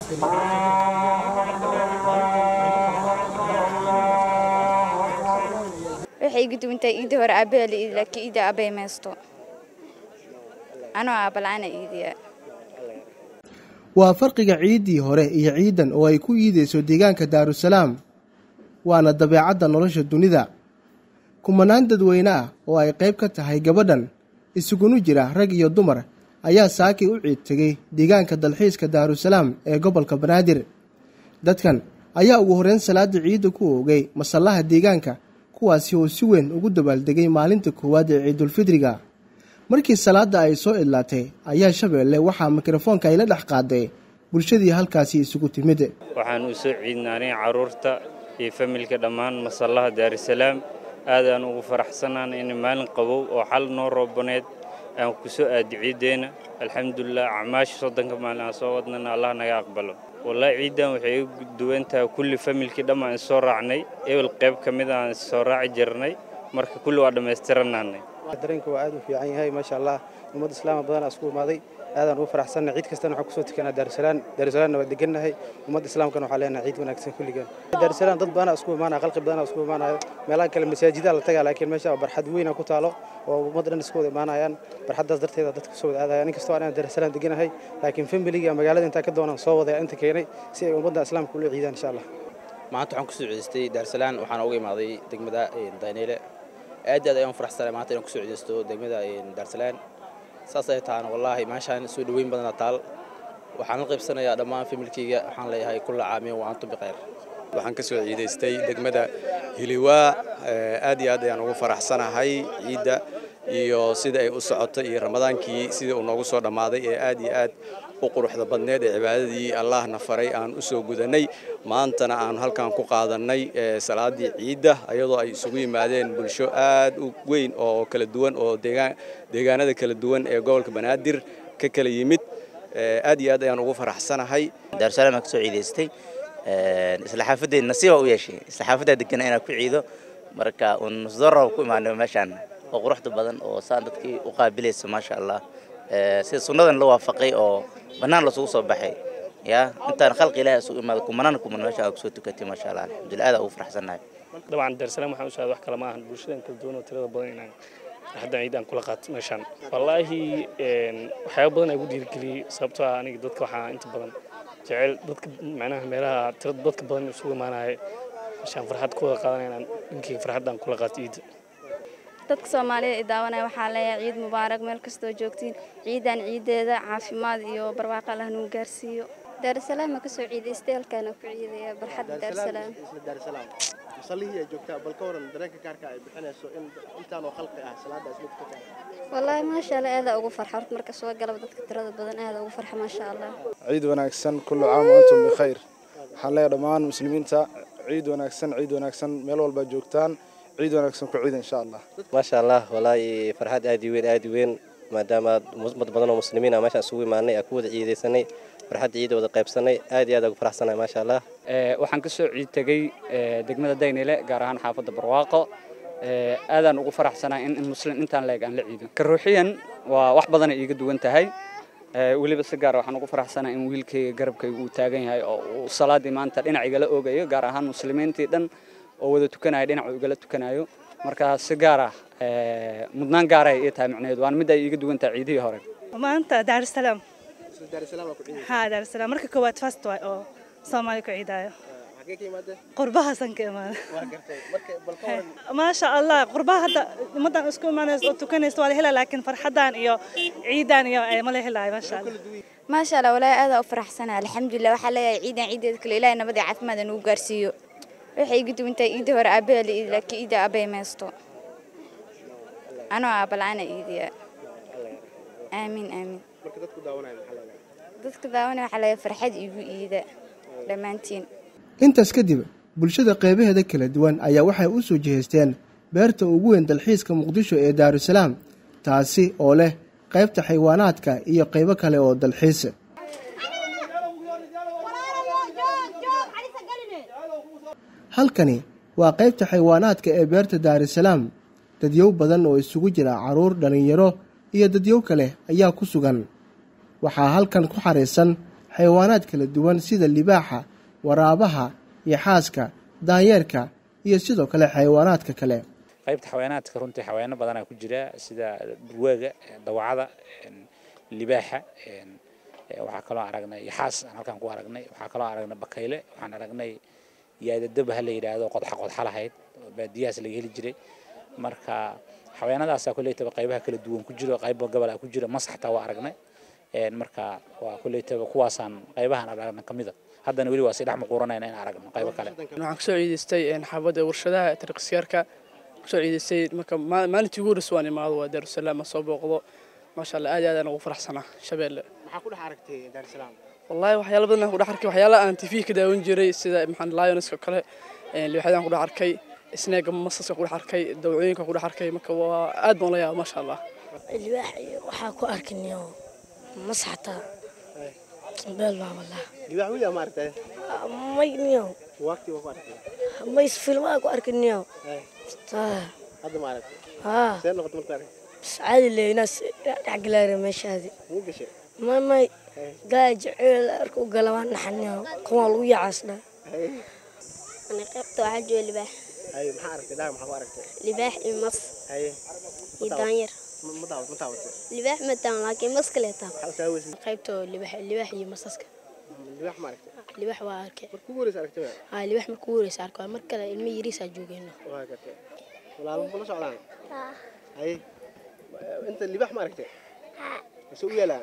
waxay igu duwantahay iidii hore aabbaha la iidi laakiin iida aabbay maysto anoo aabala-aana iidiya waa farqiga ciiddii hore iyo ciidan oo ay ku iidayso deegaanka daarusalaam waana dabeecadda nolosha dunida kumanaan dadweyne ah oo ay qayb ka tahay gabadhan isugunu jira rag iyo dumar ayaa saakay u ciid tegey deegaanka dalxiiska daarusalaam ee gobolka banaadir dadkan ayaa ugu horreyn salaada ciidda ku oogay masallaha deegaanka kuwaasi oo si weyn ugu dabaaldegay maalinta koowaad ee ciidulfidriga markii salaadda ay soo idlaatay ayaa shabeelle waxaa mikrofoonka ay la dhex qaaday bulshadii halkaasi isugu timid waxaan u soo ciidnaanay carruurta iyo familka dhammaan masallaha daarusalaam aad aan ugu faraxsanaan in maalin qabow oo xal noo roobaneed aan ku soo aadi ciiddeenna alxamdulilah acmaasha soddonka maalin aan soo wadnana allah naga aqbalo wallaahi ciiddan waxay igu duwan tahay kulli familkii dhammaan is soo raacnay ebel qayb ka mid aan soo raaci jirnay marka kulli waa dhammaystiranaanay dareenka waa aad u fiican yahay maasha allah ummad islaama badanaa isku imaaday aadaan ugu faraxsanna ciid kastana waxaan kusoo tukanaa daarusalaan daarusalaamna waa degannahay ummadda islaamkana waxaa leenahay ciid wanaagsan kulligan daarusalaan dad badanaa isku imaanaya qalqi badanaa isku imaanayo meelaha kale masaajidaa la tagaa laakiin meesha waa barxad weyna ku taalo oo ummadda dhan isku wada imaanayaan barxaddaas darteeda dadka kusoo wada aadaya nin kastoo anaan daarusalaan deganahay laakiin familiga magaalada intaa ka doonaan soo wadaya inta keenay si ay ummadda islaamka ula ciidaan insha allah maanta waxaan kusoo ciidistay daarusalaan waxaan uga imaaday degmada dayneyle aad aad ayaan faraxsanay maanta inaan kusoo ciidaysto degmada daarsalaan saas ay tahaan wallaahi meeshaan soo dhoweyn badana taal waxaan la qaybsanayaa dhammaan familkeyga waxaan leeyahay kulla caamiyan wa antum bikhayr waxaan ka soo ciidaystay degmada hiliwaa aad iyo aad ayaan ugu faraxsanahay ciidda iyo sida ay u socotay iyo ramadaankii sidii uu noogu soo dhammaaday ee aad iyo aad u quruxda badneed ee cibaadadii allahna faray aan u soo gudannay maantana aan halkan ku qaadannay salaaddii ciidda ayadoo ay isugu yimaadeen bulsho aad u weyn oo kala duwan oo deegaanada kala duwan ee gobolka banaadir ka kala yimid aad iyo aad ayaan ugu faraxsanahay daarusalaam aan ka soo ciidaystay isla xaafaddeed nasiiba u yeeshay isla xaafaddaa degana inaan ku ciido marka uun nusdorra ku imaanay meeshaan oo quruxda badan oo saan dadkii u qaabilaysa maasha allah sida sunnadan la waafaqay oo bannaan lasugu soo baxay ya intaan khalqi ilaahi isugu imaado kumanaan kuman meesha aa kusoo tukatay maasha allah alxamdulillah aad ugu faraxsannahay dabcan daarsalaam waxaan u socda wax kale ma ahan bulshadan kala duwan oo tirada badan inaan haddan ciid aan kula qaato meeshaan wallaahi waxyaaba badan ay ugu dhiirigeliyey sababtoo ah aniga dadka waxaa inta badan jecel dadka macnaha meelaha tirada dadka badan isugu imaanaya meeshaan farxad ku wada qaadanaya inaan dhinkayga farxaddaan kula qaato ciidda dadka soomaalida i daawanaya waxaa leeyahay ciid mubaarak meel kastoo joogtiin ciidan ciideeda caafimaad iyo barwaaqo allah nagu gaarsiiyo daarusalaam ma kasoo ciidaystay halkaana ku ciidaya barxadda daarusalaam masallihii ay joogtaa bal ka waran dareenka gaarka ay bixinayso in intaanoo khalqi ah salaada isla tukataa wallaahi maasha allah aadaa ugu farxa horta marka soo galaba dadka tirada badan aada ugu farxa maasha allah ciid wanaagsan kullu caam wa antum bikhayr waxaan leeyahay dhammaan muslimiinta ciid wanaagsan ciid wanaagsan meel walba joogtaan ciid wanaagsan ku ciida insha allah maasha allah walaahi farxad aad i weyn aad i weyn maadaama ummad badan oo muslimiin ah meeshaan isugu imaanay aan ku wada ciidaysanay farxadda ciida wada qaybsanay aad iyo aad ugu faraxsanahay maasha allah waxaan ka soo ciid tegey degmada daynile gaar ahaan xaafadda barwaaqo aadaan ugu faraxsanahay in muslim intaan leeg aan la ciido ka ruuxiyan waa wax badanay iiga duwan tahay weliba si gaar waxaan ugu faraxsanahay in wiilkayga garabkayga uu taagan yahay oo uu salaadii maanta dhinac igala oogayo gaar ahaan muslimiintii dhan oo wada tukanaya dhinac uu igala tukanayo marka si gaar ah mudnaan gaaray ii tahay macnaheedu waana mid ay iiga duwan tahay ciidihii hore maanta daarusalaam ha daarusalaam marka koowaad fast waay oo soomaali ku ciidaayo qurbahaasaan ka imaada maasha allah qurbaha hadda ummaddan isku imaanaysa oo tukanaysa waa la helaa laakiin farxaddan iyo ciidan iyo ma la helaayo maasha allah maasha allah walaahi aadaa u faraxsanahay alxamdulilah waxaa leeyahay ciidan ciideeda kale ilaahay nabad iyo caafimaad nagu gaarsiiyo waxay igu duwan tahay iidii hore aabbaha la iidi laakiin iida aabbay maysto anoo aabala-aana iidiya aamiin aamiin dadka daawanaya waxaa leeyahay farxad iigu iida dhammaantiin intaas kadib bulshada qeybaheeda kala duwan ayaa waxay u soo jihaysteen beerta ugu weyn dalxiiska muqdisho ee daarusalaam taasi oo leh qaybta xaywaanaadka iyo qaybo kale oo dalxiis halkani waa qaybta xaywaanaadka ee beerta daarusalaam dadyow badan oo isugu jira carruur dhallinyaro iyo dadyow kale ayaa ku sugan waxaa halkan ku xariisan xayawaanaad kala duwan sida libaaxa waraabaha iyo xaaska daanyeerka iyo sidoo kale xayawaanaadka kale qaybta xayawaanaadka runtii xayawaano badanaa ku jira sida durwaaga dawacada libaaxa waxaa kaloo aragnay yaxaas aan halkaan ku aragnay waxaa kaloo aragnay bakayle waxaan aragnay yaadadaba ha la yidhaahdo qodxa qodxa lahayd oo baadiyahaas laga heli jiray marka xayawaanadaasaa koleytaba qaybaha kala duwan ku jiro qayba gobolaa ku jira mas xataa waa aragnay marka waa koleytaba kuwaasaan qaybahan aragna ka mida haddana weli waa si dhex muquuranayna in aragno qaybo kale waxaan kasoo ciidaystay xaabadda warshadaha tariqsyaarka kasoo ciidaystay marka maalintii ugu horreysay waan imaado waa daarusalaam aan soo booqdo maasha allah aad iyo aad aan ugu faraxsanaa shabeelle maxaa ku dhex aragtay daarusalaam wallaahi waxyaala badan aan ku dhex arkay waxyaala aan tv ka daawan jiray sida maxaan lionska kale libaxyadaan ku dhex arkay isneega masaska ku dhex arkay dawcooyinka ku dhex arkay marka waa aad baan la yaaba maasha allah libaax waxaa ku arkinayo mas xataa beel baa wallah libaax weli ma aragtay may niyo waqti waa ku aragtay may filmaa ku arkinayo hadda ma aragtay haa see noqotay markaa aragtay bas caadi le inaas dhexgalaara meeshaadi muu gashay may may gaa jeceel arka u gala waan naxaniyo kuwaa lagu yacaasdhaa أنا قبت واحد جو لباح haye maxaa aragtay dhaag maxaa ku aragtay لباح المص haye يدانير ma daawad ma taabatay لباح متان لكن مص كله تام maxaa u taawaysa قيبته لباح لباح يمصصك libaax ma aragtay لباح واركي markuu ugu horeysa aragtay waa ها لباح مركو وريس أركو مركلا المي يريس أجوجينه waa gartay walaalo kula socdaan haye inta libaax ma aragtay mise u yaalaa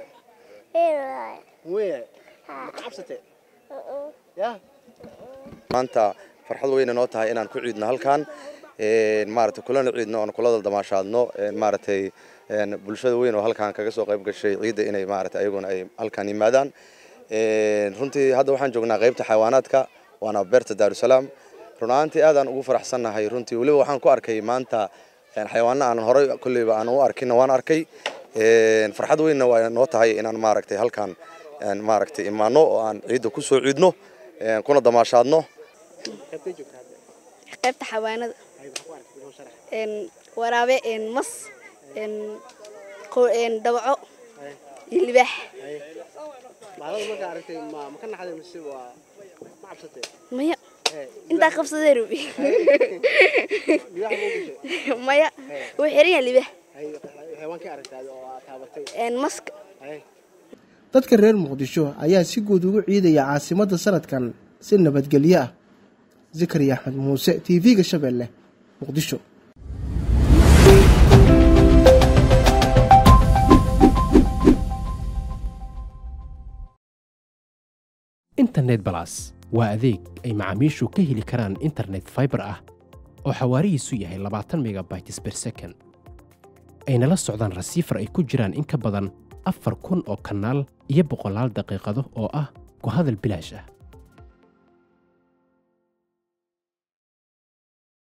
muweya ma ka cabsatay yaa maanta farxad weyna noo tahay inaan ku ciidno halkan maaragtay kulana ciidno oon kula damaashaadno maaragtay bulshada weyn oo halkan kaga soo qayb gashay ciidda inay maaragtay ayaguna ay halkan yimaadaan runtii hadda waxaan joognaa qaybta xayawaanaadka waana beerta daarusalaam run ahaantii aadaan ugu faraxsannahay runtii weliba waxaan ku arkay maanta xayawaano aan horey kolleyba aan u arkinna waan arkay farxad weynna waa noo tahay inaan maaragtay halkan maaragtay imaano oo aan ciidda ku soo ciidno kuna damaashaadno qaybtay joogtaa hadda qaybta xawaanada haye maxaa ku aragtay inoo sharax een waraabe een mas een qo- een dabaco iyo libaax haye maalada markaa aragtay ma ma ka naxday mise waa ma cabsatay maya Ee, intaa qabsadee rubi libaax ma u gashay maya wuu xiran yahay libaax haye xayawaankii aragtay oo aad taabatay een maska haye dadka reer muqdisho ayaa si guud ugu ciidaya caasimadda sanadkan si nabadgelyo ah zakariya axmed muuse t v-ga shabeelle muqdisho internet balas waa adeeg ay macaamiishu ka heli karaan internet fiber ah oo xawaarihiisu yahay labaatan megabytes per second ayna la socdaan rasiifar ay ku jiraan in ka badan afar kun oo kanaal iyo boqolaal daqiiqado oo ah ku hadal bilaash ah